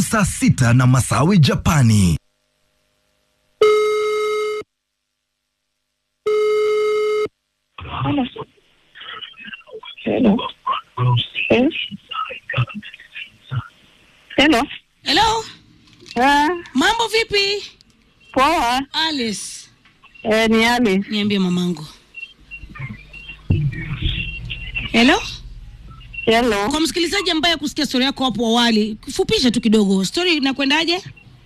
saa sita na Masawi Japani. Hello. Hello. Yes. Hello. Hello, Ah, mambo vipi? poa. Alice, Eh, ni Ali. niambie mamangu. Hello, Hello. kwa msikilizaji ambaye kusikia stori yako hapo awali, fupisha tu kidogo stori inakwendaje?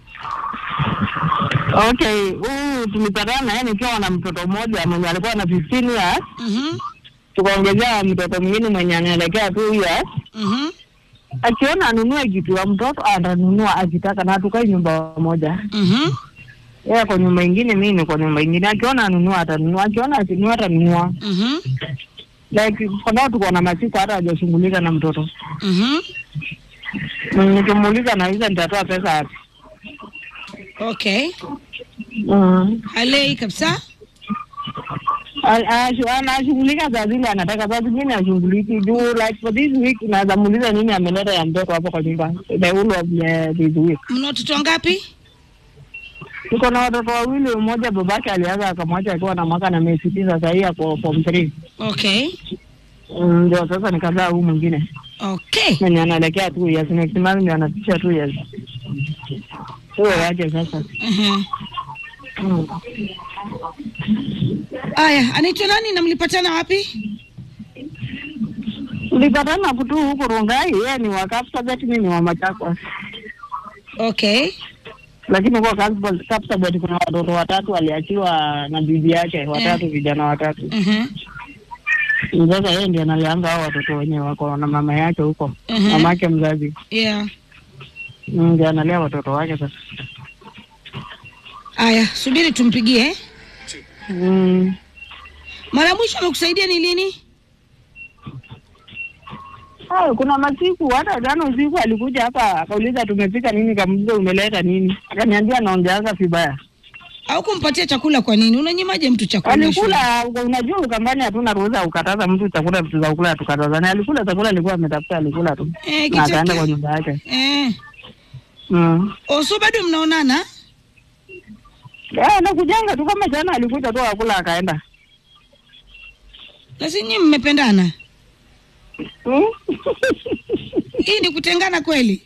Okay, huyu tulipatana naye nikiwa na mtoto mmoja mwenye alikuwa na 15 years, Mhm, tukaongezea mtoto mwingine mwenye anaelekea 2 years. mhm, Akiona anunue kitu ya mtoto atanunua akitaka, na tukai nyumba moja. mhm. Yeye ako nyumba ingine, mimi niko nyumba ingine. Akiona anunua atanunua, akiona asinunua atanunua. Mhm, Like kwa sababu tuko na masiku hata hajashughulika na mtoto. mhm. Mm, Nikimuuliza nauliza nitatoa pesa wapi? Okay, Mm. halei kabisa. Al- ashu- Anashughulika saa zile anataka, saa zingine ashughuliki juu like for this week naweza muuliza nini ameleta ya mtoto hapo kwa nyumba the whole of the- this week. Mna watoto wangapi? Tuko na watoto wawili, mmoja babake alianza akamwacha akiwa na mwaka na miezi tisa, sahii ako form three. Okay, Mm, Ndio sasa nikazaa huu mwingine okay. mwenye anaelekea two years, next month ndio anapisha two years. Huyo waje sasa. Mhm. Mm. Aya, anaitwa nani na mlipatana wapi? Tulipatana kutu huku Rungai, yeye ni wa Kapsabet, mimi ni wa Machakos. Okay, lakini kwa Kapsabet Kapsabet kuna watoto watatu aliachiwa na bibi yake watatu, vijana watatu. mhm, Sasa yeye ndiye analianga hao watoto wenye wako na mama yake huko, Mhm. mama yake mzazi yeah. Mm, ndiye analea watoto wake sasa. Aya, subiri tumpigie. eh? Mm. Mara ya mwisho amekusaidia ni lini? Ah, kuna masiku hata jana usiku alikuja hapa akauliza tumepika nini, kamuliza umeleta nini, akaniambia naongeaza vibaya. Au kumpatia chakula kwa nini? Unanyimaje mtu chakula? shule? Alikula, unajua Ukambani hatuna ruhusa ya kukataza mtu chakula, vitu za kukula tukatazana. Alikula chakula alikuwa ametafuta, alikula tu Eh, na akaenda kichake- kwa nyumba yake. Eh. Mm. Oh, so bado mnaonana? Eh, nakujanga tu kama jana alikuja tu akula akaenda. Na si nyinyi mmependana? Hmm? Hii ni kutengana kweli?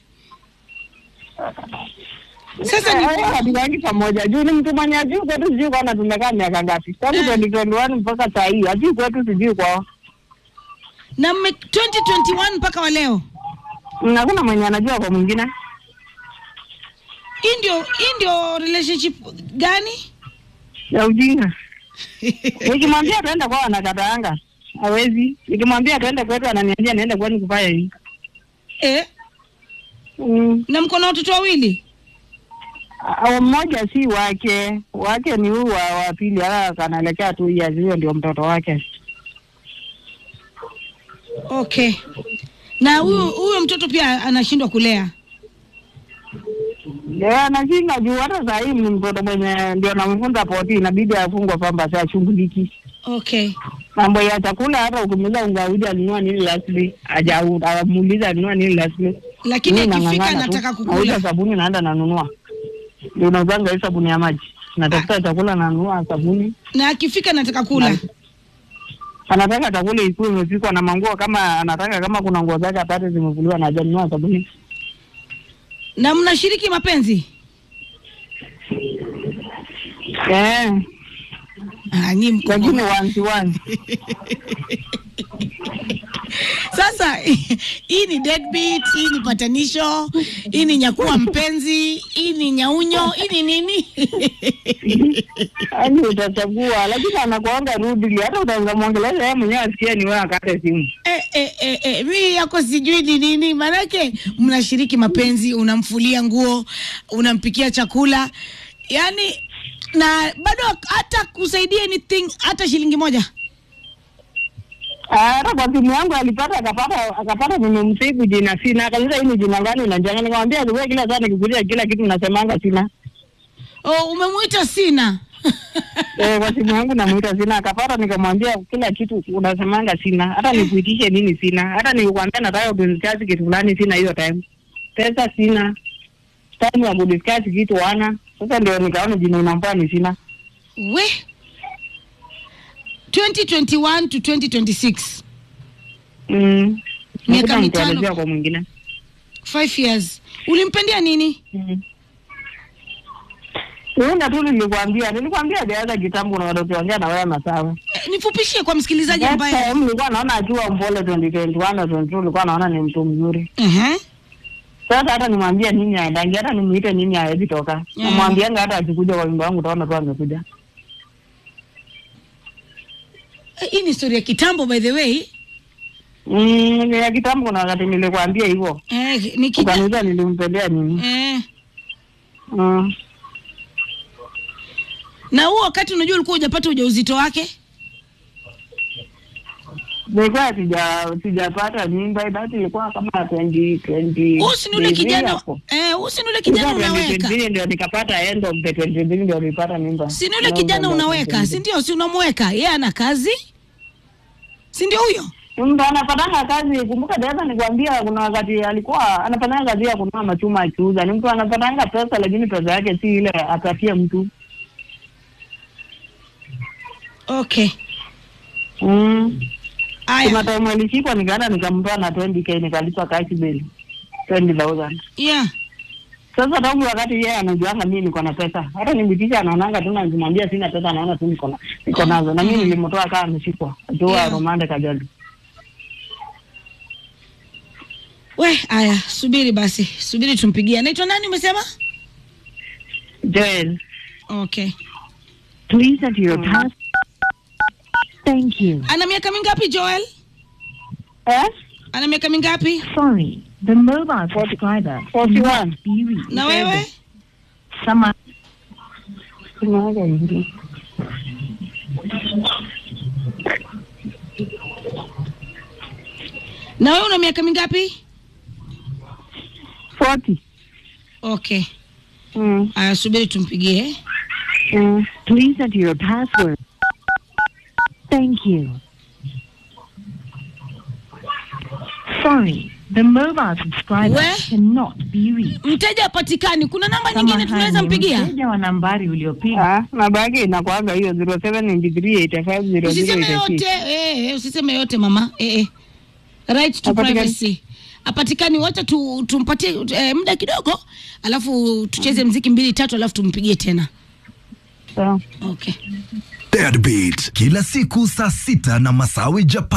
Sasa ni Eh, hatukangi pamoja juu ni mtu mwenye ajui kwetu, sijui kwana tumekaa miaka ngapi tangu Eh. 2021 mpaka saa hii, ajui kwetu, sijui kwao. na mme 2021 mpaka wa leo. Mm, Hakuna mwenye anajua kwa mwingine. Hii ndio hii ndio relationship gani? ya ujinga. Nikimwambia tuende kwao anakataanga, hawezi. Nikimwambia tuende kwetu ananiambia niende kwani kufanya hivi. Eh, Mm. na mko na watoto wawili? Ah, Mmoja si wake, wake ni huyu wa, wa pili, ala kanaelekea tu years, huyo ndio mtoto wake. Okay. Na huyo huyo mtoto pia anashindwa kulea. Yeah, anashinda juu hata saa hii ni mtoto mwenye ndio namfunza poti, inabidi afungwe pamba, si ashughuliki Okay. mambo ya chakula. Hata ukimuuliza ungauji alinunua nini lastly, ajamuuliza alinunua nini lastly, Lakini Mimi akifika nang'ang'ana tu. anataka Nauza kukula. sabuni naenda nanunua, ndio unauzanga hii sabuni ya maji, natafuta chakula nanunua sabuni. Na akifika anataka kula. Anataka chakula ikuwe imepikwa na manguo, kama anataka kama kuna nguo zake apate zimevuliwa na hajanunua sabuni. Na mnashiriki mapenzi? Eh, Ah, nyinyi mko lakini wansi wansi Sasa hii ni deadbeat, hii ni patanisho, hii ni nyakuwa mpenzi, hii ni nyaunyo, hii ni nini? yani utachagua, lakini anakuanga rudili, hata utaweza mwongelesha yeye mwenyewe asikie ni wewe akate simu. Eh, eh, eh, eh, mi yako sijui ni nini, maanake mnashiriki mapenzi, unamfulia nguo, unampikia chakula, yani na bado hata kusaidia anything, hata shilingi moja. Ah, Hata kwa simu yangu alipata akapata akapata nimemsibu jina sina, akauliza hii ni jina gani unajanga, nikamwambia wewe kila saa nikikuuliza kila kitu nasemanga sina. Oh, umemuita sina Eh, kwa simu yangu namuita sina, akapata nikamwambia kila kitu unasemanga sina, hata nikuitishe nini sina, hata nikwambia nataka kunichaji kitu fulani sina hiyo time, pesa sina. time ya kudiscuss kitu wana. Sasa ndio nikaona jina unampaa ni sina. we 2021 to 2026 Mm. Miaka Nakuta mitano. mtuelezea kwa mwingine. 5 years ulimpendea nini Mm. Una tu nilikwambia, nilikwambia jaza kitambo na watoto wangia na wewe masawa. Eh, nifupishie kwa msikilizaji Next ambaye time nilikuwa naona akiwa mpole 2021 na 22 nilikuwa naona ni mtu mzuri. uh-huh. Sasa hata nimwambie nini aendangi, hata nimuite nini hawezi toka. Yeah. Namwambianga hata akikuja kwa nyumba yangu utaona tu amekuja. Eh, hii ni story ya kitambo by the way Mm, ni ya kitambo kuna wakati nilikwambia hivyo. eh, ni kija... Ukaniuliza nilimpendea nini. eh. Mm. na huo wakati unajua ulikuwa hujapata ujauzito wake Nilikuwa sija sijapata mimba, basi ilikuwa kama 20 20. huu si ni ule kijana eh, huu si ni ule kijana unaweka 20 ndio nikapata end of the 20 ndio nilipata mimba. si ni ule kijana unaweka si ndio si unamweka yeye ana kazi si ndio huyo Mtu anapatanga kazi, kumbuka dereva nikwambia, kuna wakati alikuwa anafanya kazi ya kununua machuma akiuza. Ni mtu anapatanga pesa, lakini pesa yake si ile apatie mtu. okay Mm. Kuna aya time alishikwa nikaenda nikamtoa na 20k nikalipa cash bill 20000. yeah Sasa tangu wakati yeye anajuanga mimi niko na pesa. Hata nimbitisha anaonanga tu na nikimwambia sina pesa anaona tu niko na niko nazo. Na mimi Mhm. nilimtoa kama ameshikwa. Akiwa Yeah. Romande Kajali. we aya subiri basi subiri tumpigie anaitwa nani umesema Joel. okay Please enter your pass. Thank you. ana miaka mingapi joel Eh? ana miaka mingapi Sorry, the mobile subscriber 41. cannot be reached. na wewe Someone Tunaanza hivi. na wewe una miaka mingapi 40. okay Mm. aya subiri tumpigie Mm. please enter your password. Thank you. Sorry, the mobile subscriber We? cannot be reached. mteja apatikani kuna namba nyingine tunaweza Samahani, mpigia Mteja wa nambari uliopiga Ah, namba yake inakuaga hiyo 0793850086. usiseme yote eh, eh, usiseme yote mama eh, eh. right to Hapatikani. privacy apatikani wacha tu, tumpatie eh, muda kidogo alafu tucheze mziki mbili tatu alafu tumpigie tena Sawa. okay Deadbeat kila siku saa sita na Masawi Japan.